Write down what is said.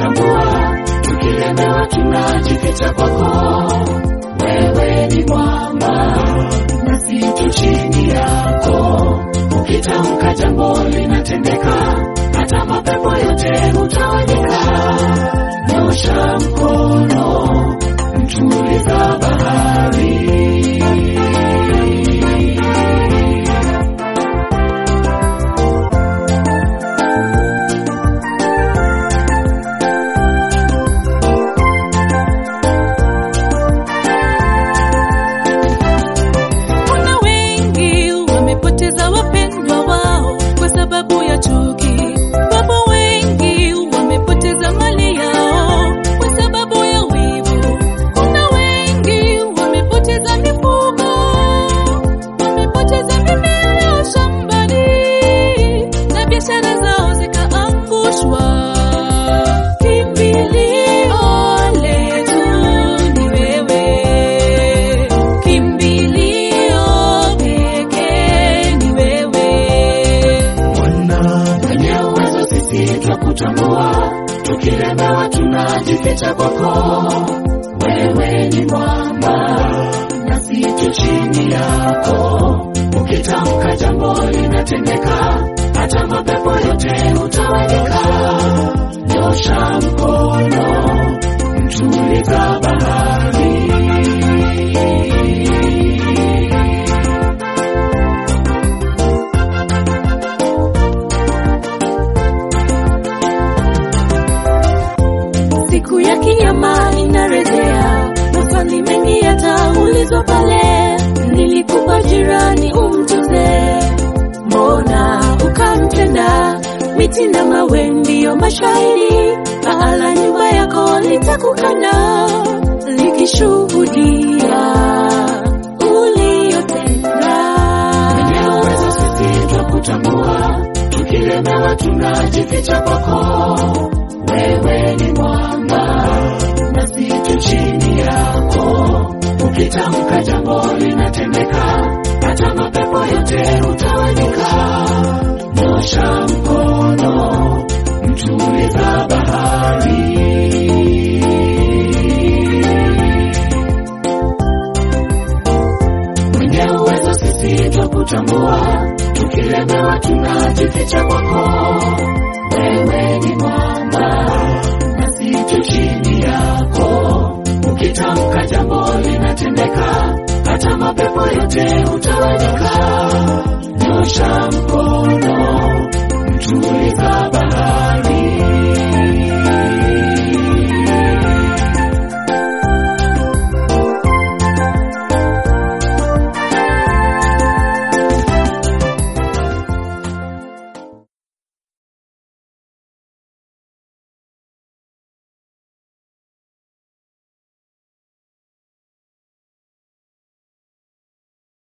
kutambua, tukilemewa tunajificha kwako. Wewe ni mwamba nasi tu chini yako, ukitamka jambo linatendeka, hata mapepo yote hutawanyika. Nyosha mkono, mtuliza bahari. Kuna wengi wamepoteza wapendwa wao kwa sababu ya chuki. Wapo wengi wamepoteza mali yao kwa sababu ya wivu. Kuna wengi wamepoteza mifugo, wamepoteza mimea yao shambani na biashara zao zikaangushwa. Kimbilio letu ni wewe, kimbilio pekee ni wewe. Bwana mwenye uwezo, sisi twakutambua, tukilemewa tunajificha kwako. Wewe ni mwamba, nasi tu chini yako, ukitamka jambo linatendeka, hata mapepo yote hutawanyika. Nyosha mkono, mtuliza bahari. Siku ya kinyama inarejea, maswali mengi yataulizwa pale. Nilikupa jirani umtuze, mbona ukamtenda? Miti na mawe ndiyo mashahidi, pahala nyumba yako litakukana, likishuhudia uliyotenda. Mwenye uwezo sisi twakutambua, tukilemewa tunajificha kwako. Wewe ni mwamba, nasi tu chini yako, ukitamka jambo linatendeka, hata mapepo yote hutawanyika. Nyosha mkono, mtuliza bahari. mwenye uwezo sisi twakutambua, tukilemewa tunajificha kwako. Wewe ni mwamba, nasi tu chini yako, ukitamka jambo linatendeka, hata mapepo yote hutawanyika. Nyosha mkono